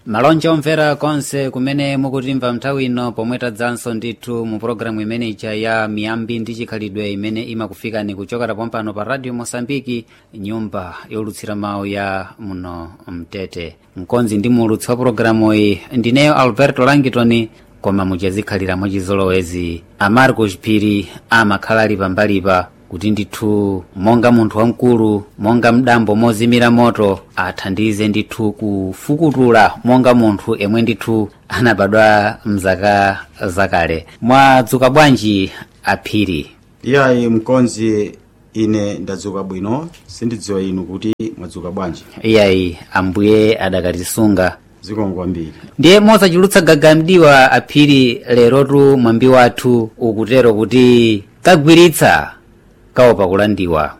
malonje omvera konse kumene mukutimva nthawi ino pomwe tadzanso ndithu mu pologalamu imene ija ya miyambi ndi chikhalidwe imene imakufikani kuchokera pompano pa radio mosambiki nyumba yolutsira mawu ya muno mtete mkonzi ndi muulutsi wa pologalamu iyi ndineyo alberto langitoni koma muchazikhalira mwachizolowezi amarco chipiri amakhala ali pambalipa kuti ndithu monga munthu wamkulu monga mdambo mozimira moto athandize ndithu kufukutula monga munthu emwe ndithu anabadwa mzaka zakale mwadzuka bwanji aphiri iyayi mkonzi ine ndadzuka bwino sindidziwa inu kuti mwadzuka bwanji iyayi ambuye adakatisunga zikomo kwambiri ndiye mosachulutsa gagamdiwa aphiri lerotu mwambi wathu ukutero kuti kagwiritsa kaopa kulandiwa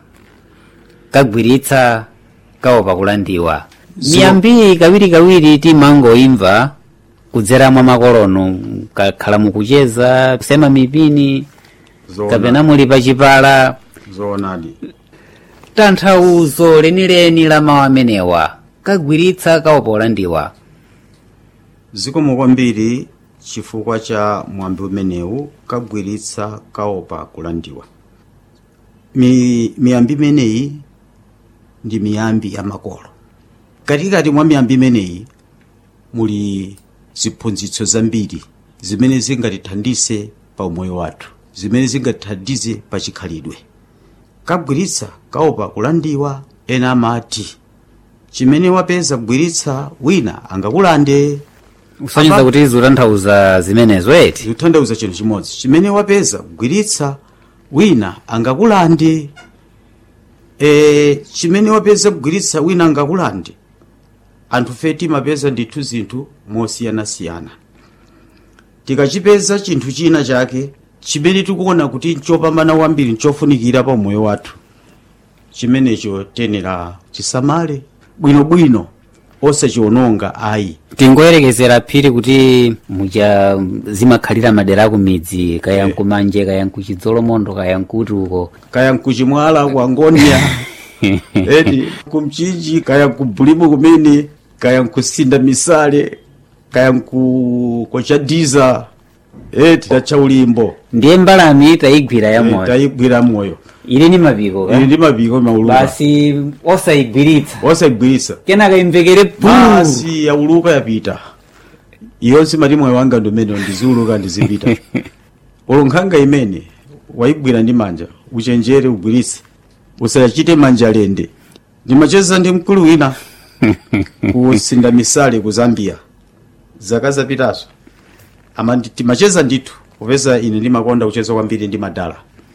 kagwiritsa kaopa kulandiwa So- miyambi kawirikawiri timangoimva kudzera mwa makolono kakhala mukucheza kusema mipini kapena muli pachipala zoonadi tanthauzo lenileni la mawu amenewa kagwiritsa kaopa kulandiwa zikomo kwambiri chifukwa cha mwambi umenewu kagwiritsa kaopa kulandiwa Mi, miyambi imeneyi ndi miyambi ya makolo katikati mwa miyambi imeneyi muli ziphunzitso zambiri zimene zingatithandize pa umoyo wathu zimene zingatithandize pa chikhalidwe kagwiritsa kaopa kulandiwa ena amati chimene wapeza kugwiritsa wina angakulande kusonyeza Apa- kuti zikutanthauza zimenezo eti zikutanthauza chinthu chimodzi chimene wapeza kugwiritsa wina angakulande e, chimene wapeza kugwiritsa wina angakulande anthu fe timapeza ndithu zinthu mosiyanasiyana tikachipeza chinthu china chake chimene tikuona kuti nchopambana kwambiri nchofunikira pa moyo wathu chimenecho tenera chisamale bwinobwino osachiwononga ayi tingoyerekezera phiri kuti muja zimakhalira madera aku midzi kaya nkumanje kaya nkuchidzolomondo kaya nkuti uko kaya nkuchimwala kwa ngonia eti kumchinji kaya nkubulimu kumene kaya nkusinda misale kaya nku kochadiza eti tacha ulimbo ndiye mbalami tayigwira ya Eh, moyo tayigwira moyo ili ni mapiko ili ka ndi mapiko mauluka basi osayigwiritsa osayigwiritsa kenaka imvekere pu basi yauluka yapita iyonse mati moyo wanga ndumene ndiziuluka ndizipita ulo nkhanga imene wayigwira ndi manja uchenjere ugwiritse usachite manja lende ndimacheza ndi mkulu wina kusinda misale ku zambia zaka zapitazo ama ndi- timacheza ndithu kupeza ine ndimakonda kucheza kwambiri ndi madala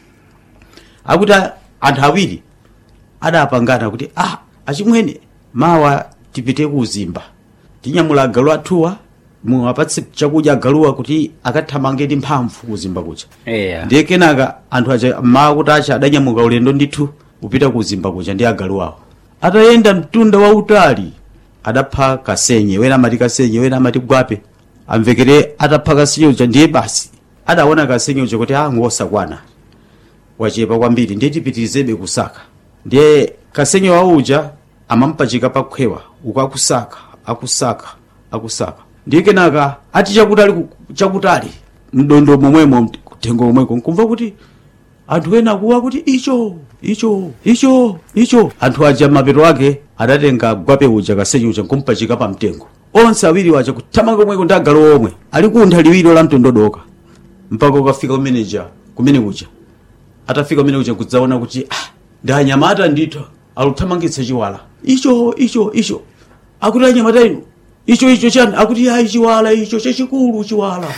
akuti a- anthu awiri adapangana kuti ah achimwene mawa tipite ku uzimba tinyamula agalu athuwa muwapatse chakudya agaluwa kuti akathamange ndi mphamvu kuzimba kucha eya ndiye kenaka anthu aja mawa kuti acha adanyamuka ulendo ndithu kupita kuzimba kucha ndi agalu awo atayenda mtunda wautali adapha kasenye wena amati kasenye wena amati gwape amvekere atapha kasenye uja ndiye basi adaona kasenye uja kuti ah ngosakwana wachepa kwambiri ndiye tipitirizebe kusaka ndiye kasenye wa uja amampachika pakhwewa uku akusaka akusaka akusaka ndiye kenaka ati chakutali ku- chakutali mdondo momwemo kuthengo momweko nkumva kuti anthu ena akuwa kuti icho icho icho icho anthu aja mapeto ake adatenga gwape uja kasenye uja nkumpachika pa mtengo onse awiri waja kuthamanga komweko ndi agalu omwe ali kuntha liwiro la mtondodoka mpaka ukafika kumeneja kumene kuja atafika kumene kuja kudzaona kuti ah, ndi anyamata ndithu aluthamangitsa chiwala icho icho icho akuti anyamata inu icho icho chani akuti ayi chiwala icho chachikulu chiwala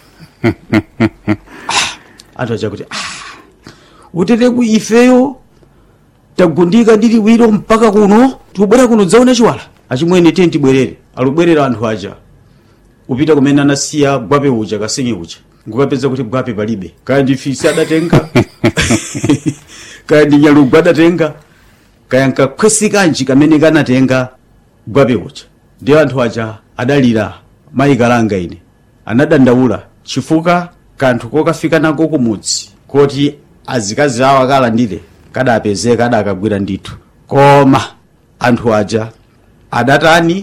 ah, anthu aja kuti ah, uteteku ifeyo tagundika ndi liwiro mpaka kuno tikubwera kuno dzaona chiwala achimwene tiye tibwerere alubwerera anthu aja upita kumene anasiya gwape uja kasenye uja ngukapeza kuti gwape palibe kaya ndi fisi adatenga kaya ndi nyalugwe adatenga kaya nkakhwesi kanji kamene kanatenga gwape uja ndiye anthu aja adalira mayi kalanga ine anadandaula chifukwa kanthu kokafika nako kumudzi koti azikazi awo akalandire kadapezeka adakagwira ndithu koma anthu aja adatani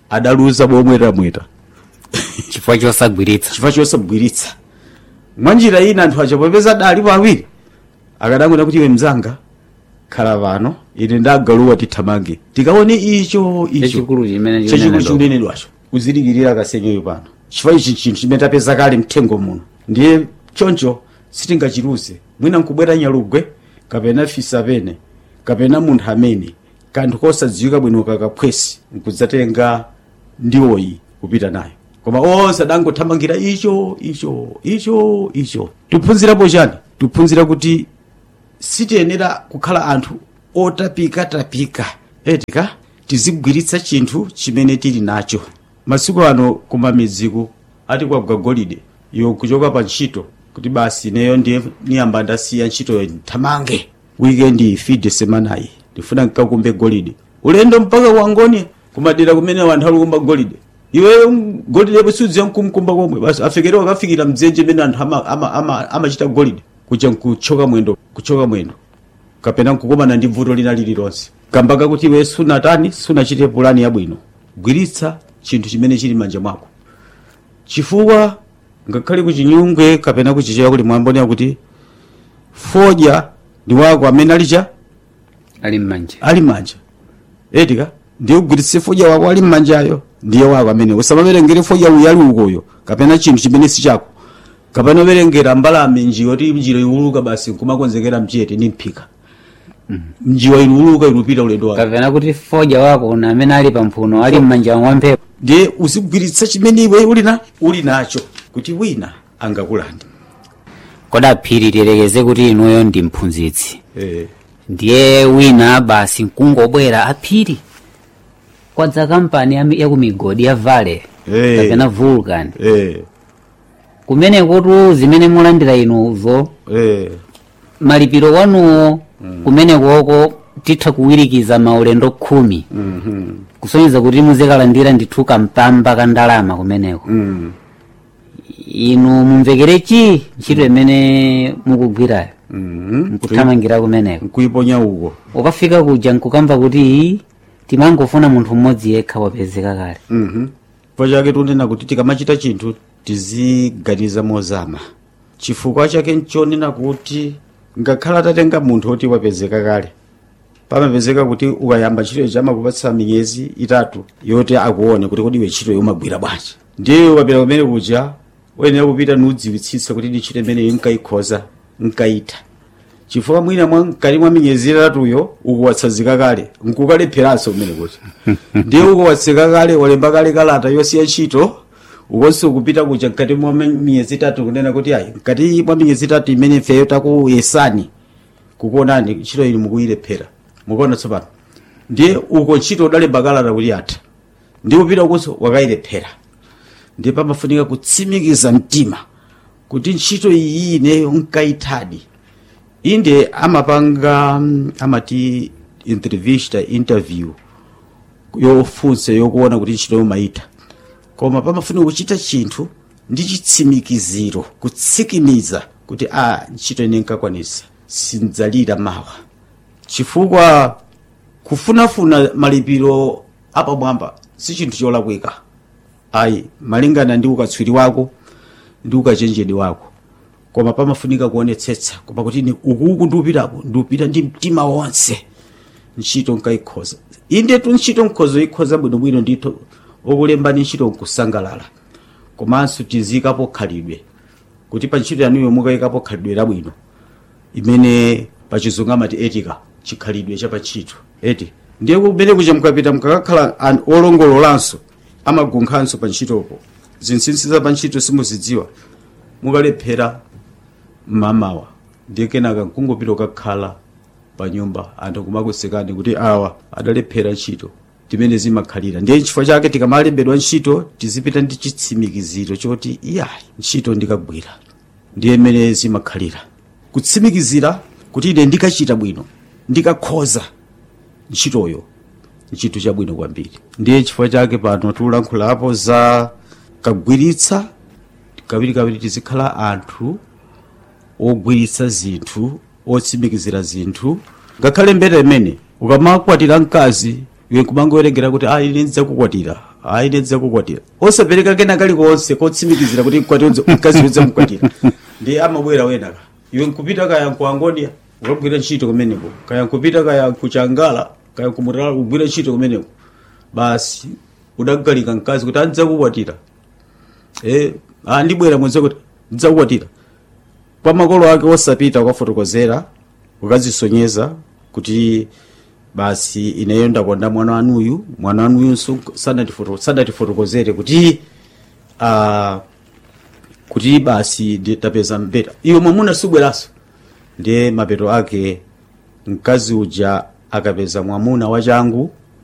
adaluza bomwetamweta chifukwa chosagwiritsa chifukwa chosagwiritsa mwanjira ina anthu aja popeza adalipo awiri akadangwena kuti iwe mzanga khala pano ine ndagaluwa tithamange tikaone icho icho chachikulu chimene chachikulu chikunena chikunenedwacho uzidikirira kasenyoyo pano chifukwa ichi chinthu chimene tapeza kale mthengo muno ndiye choncho sitingachiruze mwina nkubwera nyalugwe kapena fisa pene kapena munthu amene kanthu kosadziwika bwino kakaphwesi nkudzatenga ndiwoyi kupita nayo koma onse adangothamangira icho icho icho icho tiphunzirapo chani tiphunzira kuti sitiyenera kukhala anthu otapikatapika etika tizigwiritsa chinthu chimene tili nacho masiku ano kumamidziku ati kwagwa golide iwo kuchoka pa ntchito kuti basi neyo ndiye niyamba ndasiya ntchitoyo nthamange wikendi ifide semanayi ndifuna nkakumbe golide ulendo mpaka wangoni kumadera kumene wanthu alikumba golide iwe golide busudziwa mkumkumba komwe basi afikire akafikira mdzenje mene anthu amachita ama, ama, amachita golide kuja nkuchoka mwendo kuchoka mwendo kapena nkukumana ndi vuto lina lililonse kamba kakuti iwe sunatani sunachite pulani yabwino gwiritsa chinthu chimene chili manja mwako chifukwa ngakhale kuchinyungwe kapena kuchichewa kuli mwambonera kuti fodya ndi wako amene alicha ali m'manja ali m'manja etika ndiye ugwiritse fodya wako ali m'manjayo ndiye wako amene usamaverengere fodya uyu ali ukoyo kapena chinthu chimene si chako kapena uverengera mbalame njiwa ti njira iwuluka basi nkumakonzekera mchete ni mphika njiwa iluuluka ilupita ulendo wake kapena kuti fodya wako na amene ali pamphuno ali m'manja mwa mphepo ndiye uzigwiritsa chimene iwe uli na uli nacho kuti wina angakulande koda phiri tiyerekeze kuti inuyo ndi mphunzitsi eh. ndiye wina basi nkungobwera aphiri kwadza kampani ya- ya kumigodi ya vale Eh. kapena vulcan Eh. kumenekotu zimene mulandira inuzo Eh. malipiro wanuwo kumenekoko titha kuwirikiza maulendo khumi Mhm. kusonyeza kuti muzikalandira ndithu kampamba ka ndalama kumeneko Mm. inu mumvekerechi ntchito imene mukugwirayo Mhm. nkuthamangira kumeneko nkuiponya uko ukafika kuja nkukamva kuti timangofuna munthu mmodzi yekha wapezeka kale Mhm. chifukwa chake tunena kuti tikamachita chinthu tiziganiza mozama chifukwa chake nchonena kuti ngakhala atatenga munthu oti wapezeka kale pamapezeka kuti ukayamba ntchito ichi amakupatsa miyezi itatu yoti akuone kuti kodi iwe ntchito umagwira bwanji ndiye ukapita kumene kuja uyenera kupita nudziwitsitsa kuti ndi ntchito imeneyo nkayikhoza nkayitha chifukwa mwina mwa mkati mwa miyezi itatuyo ukuwatsazika kale nkukalepheranso kumene kuti ndiye ukuwatsika kale walemba kale kalata yosiya ntchito ukonso kupita kuja mkati mwa mi- miyezi itatu kunena kuti ayi mkati mwa miyezi itatu imene ifeyo takuyesani kukuonani ntchito ili mukuyilephera mukuona tsopano ndiye uko ntchito udalemba kalata kuti atha ndi kupita ukonso wakayilephera ndiye pamafunika kutsimikiza mtima kuti ntchito iyi ineyo nkayithadi inde amapanga mm, amati entrevista interview yofunsa yokuona kuti ntchito yomayitha koma pamafunika kuchita chinthu ndi chitsimikiziro kutsikimiza kuti a ntchito ine nkakwanisa sindzalira mawa chifukwa kufunafuna malipiro apamwamba si chinthu cholakwika ayi malingana ndi ukatswiri wako ndi ukachenjedi wako koma pamafunika kuonetsetsa koma kuti ni ukuku ndiupitako ndiupita ndi mtima wonse ntchito nkayikhoza inde tu ntchito nkhozo ikhoza bwinobwino ndithu okulembani ntchito nkusangalala komanso tizikapo khalidwe kuti pa ntchito yanuyo mukayikapo khalidwe labwino imene pachizungu amati etika chikhalidwe cha pantchito eti ndiye kumene kuja mukapita mukakakhala an olongololanso amagunkhanso pa ntchitopo zinsinsi za pa ntchito simuzidziwa mukalephera mmamawa ndiye kenaka nkungopita ukakhala pa nyumba anthu kumakusekani kuti awa adalephera ntchito timene zimakhalira ndiye chifukwa chake tikamalembedwa ntchito tizipita ndi chitsimikiziro choti iyayi ntchito ndikagwira ndiye mmene zimakhalira kutsimikizira kuti ine ndikachita bwino ndikakhoza ntchitoyo ntchito chabwino kwambiri ndiye chifukwa chake pano tikulankhulapo za kagwiritsa kawirikawiri tizikhala anthu ogwiritsa zinthu otsimikizira zinthu ngakhale mbeta imene ukamakwatira mkazi iwe kumangowerengera kuti a ine ndidzakukwatira ayi nedza kukwatira osapereka kena kalikonse kotsimikizira kuti mkwatizo mkazi wedza mkwatira ndi amabwera wenaka iwe nkupita kaya nkuangonia ukagwira ntchito kumeneko kaya nkupita kaya kuchangala kaya nkumutala kugwira ntchito kumeneko basi udagalika mkazi kuti andidzakukwatira eh andibwera mwenza kuti ndidzakukwatira kwa makolo ake osapita ukafotokozera ukazisonyeza kuti basi ineyo ndakonda mwana wanuyu mwana wanuyunso sanatifoto- sanatifotokozere kuti uh, kuti basi ndi- tapeza mbeta iwe mwamuna subweraso ndiye mapeto ake mkazi uja akapeza mwamuna wachangu